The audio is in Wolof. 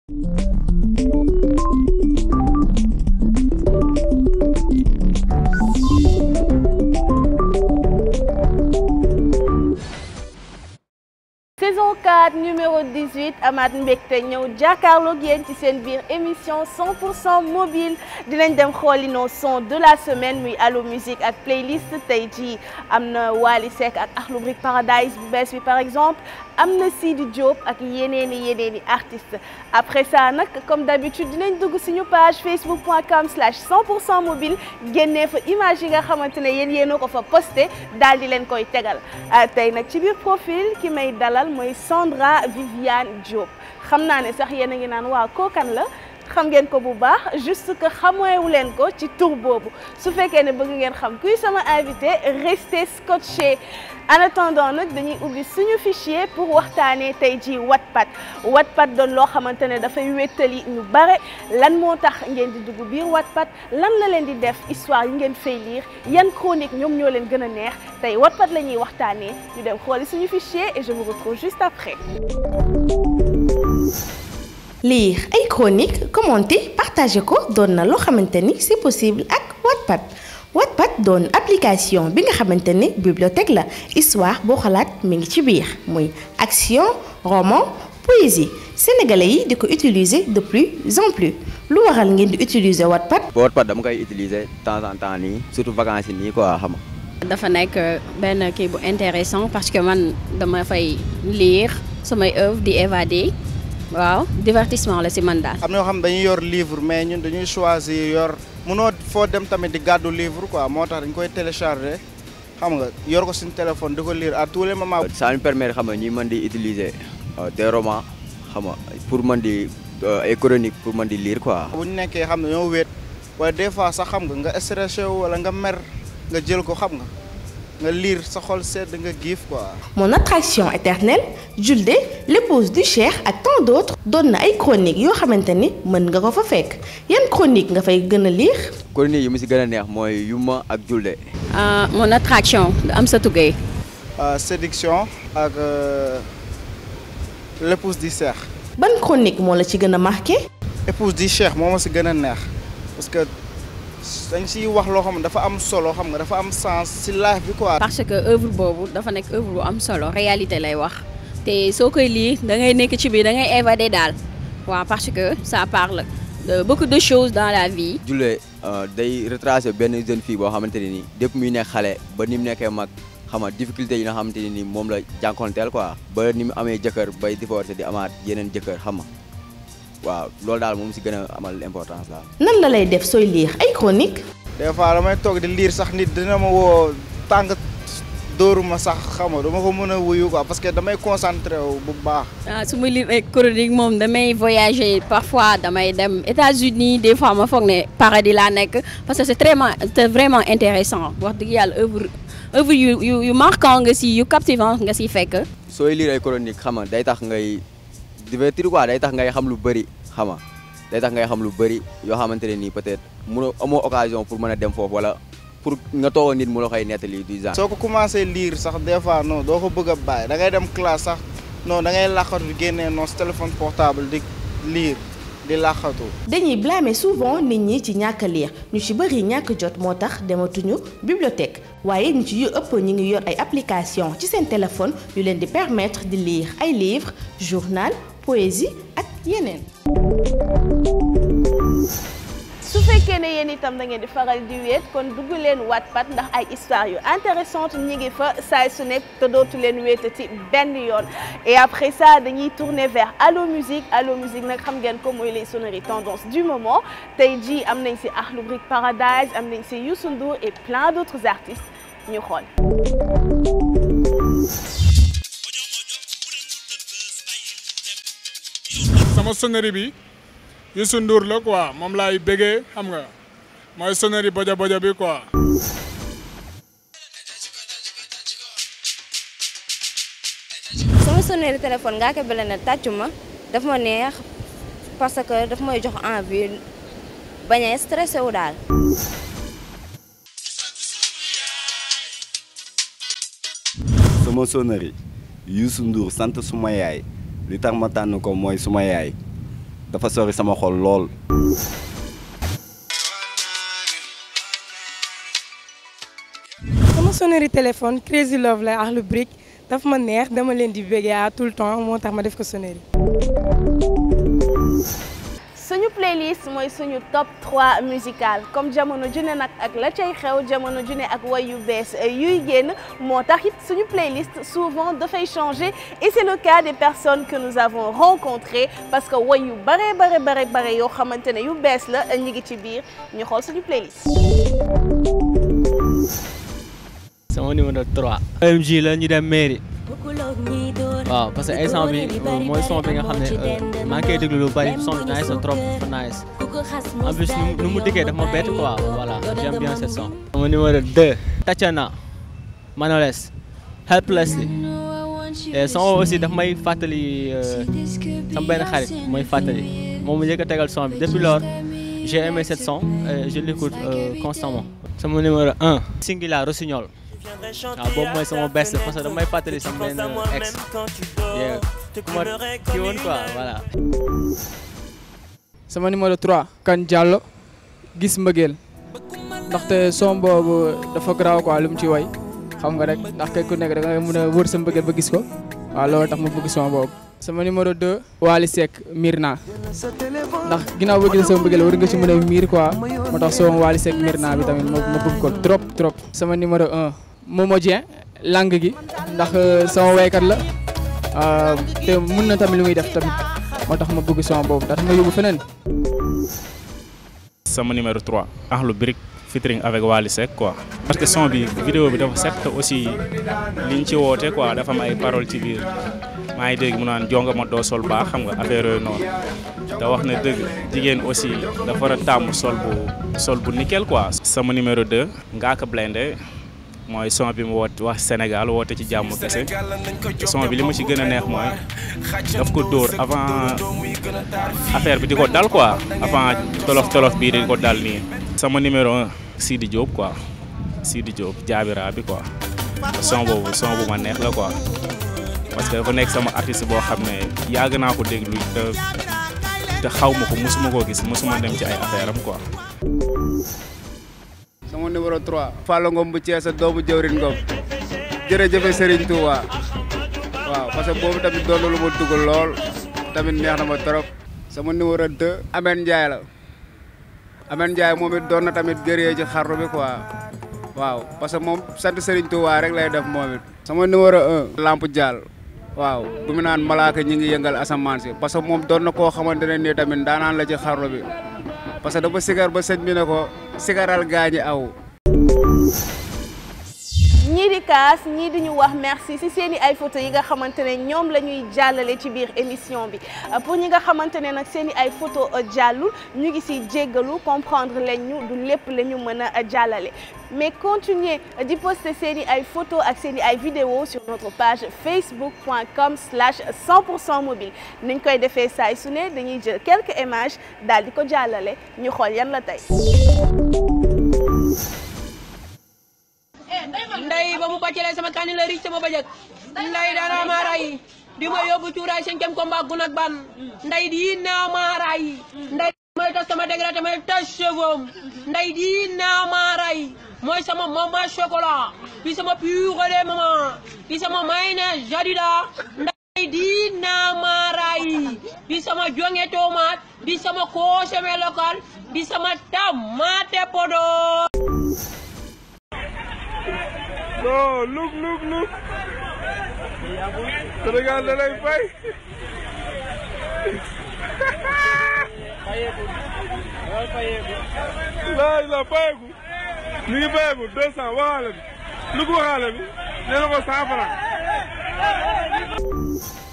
saison 4 numéro 18 amaat mbégte ñëw jàkkaarloog yéen ci seen biir émission 100% mobile dinañ dem xooli nos sons de la semaine muy allo musique ak playlist tey jii am na Wally Seck ak Akhlou Brick Paradise bu bees bi par exemple am na Sidi Diop ak yeneen i yeneen i artistes après ça nag comme d'habitude dinañ dugg suñu page facebook.com slash 100% mobile génnee fa image yi nga xamante ne yéen yéen a ko fa posté daal di leen koy tegal tey nag ci biir profil ki may dalal mooy Sandra Viviane Diop xam naa ne sax yéen a ngi naan waaw kookan la xam ngeen ko bu baax juste que xameewu leen ko ci tur boobu su fekkee ne bëgg ngeen xam kuy sama invité restez scotché en attendant nag dañuy ubbi suñu fichier pour waxtaanee tey jii Wattpad Wattpad doon loo xamante ne dafay wéttali ñu bare lan moo tax ngeen di dugg biir Wattpad lan la leen di def histoire yi ngeen fay lire yan chronique ñoom ñoo leen gën a neex tey Wattpad la ñuy waxtaanee ñu dem xooli suñu fichier et je vous retrouve juste après. lire ay chronique commenter partager ko doon na loo xamante ni c'est possible ak Wattpad Wattpad doon application bi nga xamante ni bibliothèque la histoire boo xalaat mi ngi ci biir muy action roman poésie sénégalais yi di ko utiliser de plus en plus lu waral ngeen di utiliser Wattpad. Wattpad dama koy utiliser de temps en temps nii surtout vacances yi nii quoi xam nga. dafa nekk benn kii bu intéressant parce que man dama fay lire samay œuvre di évader. waaw divertissement la si man daal. am na yoo xam dañuy yor livre mais ñun dañuy choisir yor mënoo foo dem tamit di gàddu livre quoi moo tax dañ koy télécharger xam nga yor ko suñu téléphone di ko lire à tous les moments. ça nous permet xam nga ñuy mën di utiliser des romans xam nga pour mën di ay chronique pour mën di lire quoi. bu ñu nekkee xam ne ñoo wéet wala des fois sax xam nga nga stressé wu wala nga mer nga jël ko xam nga. nga lire sa xol sedd nga giif quoi. Mon attraction éternelle Julde l'épouse du Cheikh ak tant d'autres doon na ay chroniques yoo xamante ni mën nga ko fa fekk yan chronique nga fay gën a lire. chronique yi mu si gën a neex mooy Yuma ak Julde. mon attraction Amsatou Gueye. séduction ak l'épouse du Cheikh. ban chronique moo la ci gën a marqué. épouse du Cheikh moo ma si gën a neex parce que. dañ siy wax loo xam ne dafa am solo xam nga dafa am sens si life bi quoi. parce que œuvre boobu dafa nekk œuvre bu am solo réalité lay wax te soo koy lire da ngay nekk ci biir da ngay évader daal waaw parce que ça parle de beaucoup de choses dans la vie. Julle day retracer benn jeune fille boo xamante ne nii depuis muy nekk xale ba ni mu nekkee mag xam nga difficulté yi nga xamante ne nii moom la jànkonteel quoi. ba ni mu amee jëkkër bay divorcé di amaat yeneen jëkkër xam nga waaw loolu daal moom si gën a amal importance la nan la lay def sooy lire ay chronique des fois damay toog di lire sax nit dina ma woo tàng dóoru ma sax xam nga dama ko mën a wuyu quoi parce que damay concentré wu bu baax. ah su ma lire ay chronique moom damay voyager parfois damay dem États-Unis des fois ma foog ne paradis laa nekk parce que c'est vraiment c'est vraiment intéressant wax dëgg yàlla œuvre œuvre yu yu yu marquant nga si yu captivant nga si fekk. sooy lire ay chronique xam nga day tax ngay. divertir quoi day tax ngay xam lu bëri xam nga day tax ngay xam lu bëri yoo xamante ne nii peut-être mënoo amoo occasion pour mën a dem foofu wala pour nga toog nit mu la koy nettali du genre. soo ko commencé lire sax des fois non doo ko bëgg a bàyyi da ngay dem classe sax non da ngay laqatu di génnee non sa téléphone portable di lire di laqatu. dañuy blâmer souvent nit ñi ci ñàkk a lire ñu ci bëri ñàkk jot moo tax dematuñu bibliothèque waaye ñu ci yu ëpp ñu ngi yor ay application ci seen téléphone yu leen di permettre di lire ay livres journal poésie ak yeneen. su fekkee ne yéen itam da ngeen di faral di wéet kon dugg leen Wattpad ndax ay histoire yu intéressante ñi ngi fa saay su nekk te dootu leen wéetati benn yoon et après ça dañuy tourner vers Allo Musique Allo Musique nag xam ngeen ko mooy les sonneries tendance du moment tey jii am nañ ci Akhlou Brick Paradise am nañ ci Youssou Ndour et plein d'autres artistes ñu xool. sama sonnerie bi Youssou Ndour la quoi moom laay bëggee xam nga mooy sonnerie boja boja bi quoi. sama sonnerie téléphone ngaa ko bële ne tàccu ma daf ma neex parce que daf may jox envie bañ a stressé wu daal. sama sonnerie Youssou Ndour sant suma yaay li tax ma tànn ko mooy suma yaay dafa sori sama xol lool. sama sonnerie téléphone Crazy Love la ak lu brick daf ma neex dama leen di béggee à tout le temps moo tax ma def ko sonnerie. suñu playlist mooy suñu top 3 musical comme jamono june nag ak la cay xew jamono june ak way yu bees yuy génn moo tax it suñu playlist souvent dafay changer et c'est le cas des personnes que nous avons rencontrées parce que way yu bare bare bare bare yoo xamante ne yu bees la ñu ngi ci biir ñu xool suñu playlist. sama numéro 3. OMG la ñu dem mairie. waaw parce que instant bi mooy son bi nga xam ne maa ngi koy déglu lu bari son bi nice na trop fa nice en plus nu mu dikkee daf ma bett quoi voilà j'aime bien ce son. sama numéro 2. Tatiana Manoles Helplessly et son aussi daf may fàttali sama benn xarit mooy fàttali moom mu njëkk a tegal son bi depuis lors j'ai aimé cette son et je l'écoute constamment. sama numéro 1. Singila Rossignol. waaw boobu mooy sama best parce que damay fàttali sama benn ex ku ma kii woon quoi voilà. sama numéro 3 kan Diallo gis mbëggeel ndaxte son boobu dafa garaaw quoi lu mu ci way xam nga rek ndax kay ku nekk da nga mën a wër sa mbëggeel ba gis ko waaw loolu tax ma bëgg son boobu. sama numéro 2 Wally Seck Mirna ndax ginnaaw boo gisee sama mbëggeel war nga ci mën a miir quoi moo tax son Wally Seck Mirna bi tamit ma bëgg ko trop trop. sama numéro 1 Momo Dieng lang gi ndax sama waykat la te mun na tamit lu muy def tamit moo tax ma bëgg son boobu ndax ma yóbbu feneen. sama numéro 3 Akhlou Brick featuring avec Wally Seck quoi. parce que son bi vidéo bi dafa set te aussi liñ ci woote quoi dafa am ay paroles ci biir maa ngi dégg mu naan jonga ma doo sol baax xam nga affaire yooyu noonu te wax na dëgg jigéen aussi dafa war a tàmm sol bu sol bu nickel quoi. sama numéro 2 Ngaaka Blindé mooy son bi mu woote wax Sénégal woote ci jàmm kese son bi li ma ci gën a neex mooy daf ko dóor avant affaire bi di ko dal quoi avant tolof tolof bii di ko dal nii. sama numéro un Sidi Diop quoi Sidi Diop jaabira bi quoi son boobu son bu ma neex la quoi parce que dafa nekk sama artiste boo xam ne yàgg naa ko déglu te te xaw ma ko mosuma koo gis mosuma dem ci ay affaire am quoi. sama numéro 3 Fallou Ngom bu Thiès doomu jëwrin Ngom jërëjëf Serigne Touba waaw parce que boobu tamit doon na lu ma dugal lool tamit neex na ma trop sama numéro 2 Amène Ndiaye la Amène Ndiaye moom it doon na tamit gëree ci xarnu bi quoi waaw parce que moom sant Serigne Touba rek lay def moom it sama numéro 1 Lamp Dial waaw bu mu naan malaaka ñi ngi yëngal asamaan si parce que moom doon na koo xamante ne nii tamit daanaan la ci xarnu bi parce que dafa sigar ba sëñ bi ne ko sigaral gaañi aw ñii di kaas ñii di ñu wax merci ci seeni ay photo yi nga xamante ne ñoom la ñuy jàllale ci biir émission bi pour ñi nga xamante ne nag seeni ay photo jàllul ñu ngi ci jéggalu comprendre leen ñu du lépp la ñu mën a jàllale mais continuez di poster seeni ay photo ak seeni ay vidéo sur notre page facebook.com slash 100% mobile niñ koy defee saay su ne dañuy jël quelques images daal di ko jàllale ñu xool yan la tey nday ba mu bàccelee sama kani la ric sama bëjëg nday dana ma ray di ma yóbbu cuuraay cinquième combat gun ak ban nday di naa ma ray nday mooy tas sama dégradé may tas cheveux nday di naa ma ray mooy sama mama chocolat bi sama purée de maman bi sama mayonnaise jadida nday di naa ma ray bi sama jonge tomate bi sama consommé local bi sama tomate podo non look look look Sénégal da lay fay laaj la fayeku mi ngi fayeku deux cent waxaale bi lu ko waxaale bi nee na ko cent franc